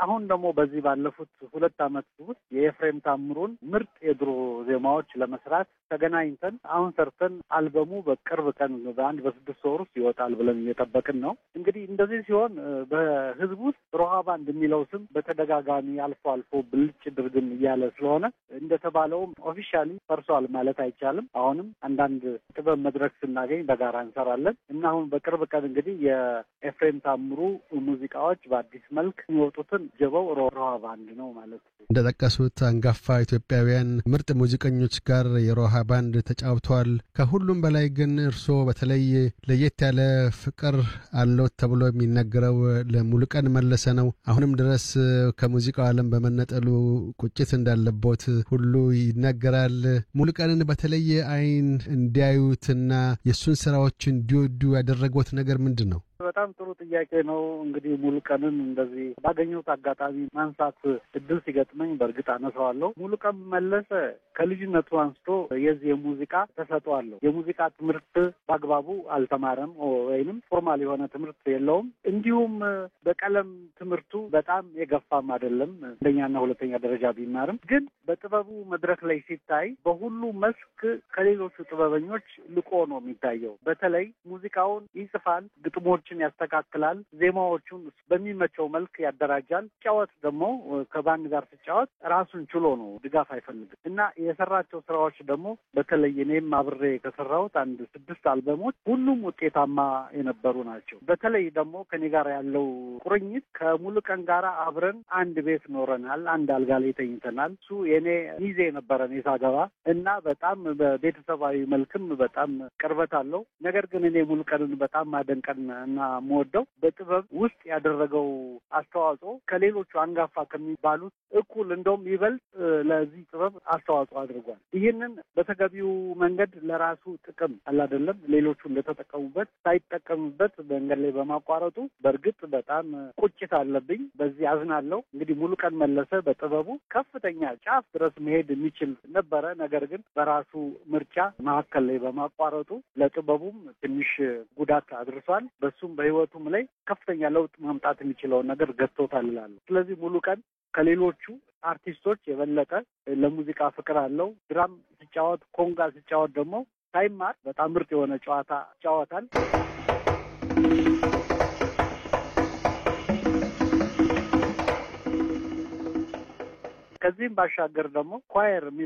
አሁን ደግሞ በዚህ ባለፉት ሁለት ዓመት ውስጥ የኤፍሬም ታምሩን ምርጥ የድሮ ዜማዎች ለመስራት ተገናኝተን አሁን ሰርተን አልበሙ በቅርብ ቀን በአንድ በስድስት ወር ውስጥ ይወጣል ብለን እየጠበቅን ነው። እንግዲህ እንደዚህ ሲሆን በህዝብ ውስጥ ሮሃ ባንድ የሚለው ስም በተደጋጋሚ አልፎ አልፎ ብልጭ ድርግም እያለ ስለሆነ እንደተባለውም ኦፊሻሊ ፈርሷል ማለት አይቻልም። አሁንም አንዳንድ ጥበብ መድረክ ስናገኝ በጋራ እንሰራለን እና አሁን በቅርብ ቀን እንግዲህ የኤፍሬም ታምሩ ሙዚቃዎች በአዲስ መልክ የሚወጡትን ጀበው ሮሃ ባንድ ነው ማለት ነው። እንደጠቀሱት አንጋፋ ኢትዮጵያውያን ምርጥ ሙዚቀኞች ጋር የሮሃ ባንድ ተጫውተዋል። ከሁሉም በላይ ግን እርስዎ በተለይ ለየት ያለ ፍቅር አለዎት ተብሎ የሚነገረው ለሙሉቀን መለሰ ነው። አሁንም ድረስ ከሙዚቃው ዓለም በመነጠሉ ቁጭት እንዳለቦት ሁሉ ይነገራል። ሙሉቀንን በተለየ አይን እንዲያዩትና የእሱን ስራዎች እንዲወዱ ያደረጎት ነገር ምንድን ነው? በጣም ጥሩ ጥያቄ ነው። እንግዲህ ሙሉቀንን እንደዚህ ባገኘሁት አጋጣሚ ማንሳት እድል ሲገጥመኝ በእርግጥ አነሳዋለሁ። ሙሉቀን መለሰ ከልጅነቱ አንስቶ የዚህ የሙዚቃ ተሰጥኦ አለው። የሙዚቃ ትምህርት በአግባቡ አልተማረም ወይንም ፎርማል የሆነ ትምህርት የለውም። እንዲሁም በቀለም ትምህርቱ በጣም የገፋም አይደለም። አንደኛና ሁለተኛ ደረጃ ቢማርም ግን በጥበቡ መድረክ ላይ ሲታይ በሁሉ መስክ ከሌሎቹ ጥበበኞች ልቆ ነው የሚታየው። በተለይ ሙዚቃውን ይጽፋል፣ ግጥሞች ያስተካክላል። ዜማዎቹን በሚመቸው መልክ ያደራጃል። ሲጫወት ደግሞ ከባንድ ጋር ሲጫወት ራሱን ችሎ ነው፣ ድጋፍ አይፈልግም እና የሰራቸው ስራዎች ደግሞ በተለይ እኔም አብሬ ከሰራሁት አንድ ስድስት አልበሞች ሁሉም ውጤታማ የነበሩ ናቸው። በተለይ ደግሞ ከኔ ጋር ያለው ቁርኝት ከሙሉቀን ጋር አብረን አንድ ቤት ኖረናል። አንድ አልጋ ላይ ተኝተናል። እሱ የኔ ሚዜ ነበረን የሳገባ እና በጣም በቤተሰባዊ መልክም በጣም ቅርበት አለው። ነገር ግን እኔ ሙሉቀንን በጣም ማደንቀን እና የምወደው በጥበብ ውስጥ ያደረገው አስተዋጽኦ ከሌሎቹ አንጋፋ ከሚባሉት እኩል እንደውም ይበልጥ ለዚህ ጥበብ አስተዋጽኦ አድርጓል። ይህንን በተገቢው መንገድ ለራሱ ጥቅም አላደለም ሌሎቹ እንደተጠቀሙበት ሳይጠቀሙበት መንገድ ላይ በማቋረጡ በእርግጥ በጣም ቁጭት አለብኝ። በዚህ አዝናለሁ። እንግዲህ ሙሉቀን መለሰ በጥበቡ ከፍተኛ ጫፍ ድረስ መሄድ የሚችል ነበረ። ነገር ግን በራሱ ምርጫ መካከል ላይ በማቋረጡ ለጥበቡም ትንሽ ጉዳት አድርሷል። በሱም በህይወቱም ላይ ከፍተኛ ለውጥ ማምጣት የሚችለውን ነገር ገጥቶታል እላለሁ። ስለዚህ ሙሉቀን ከሌሎቹ አርቲስቶች የበለጠ ለሙዚቃ ፍቅር አለው። ድራም ሲጫወት፣ ኮንጋ ሲጫወት ደግሞ ሳይማር በጣም ምርጥ የሆነ ጨዋታ ይጫወታል። ከዚህም ባሻገር ደግሞ ኳየር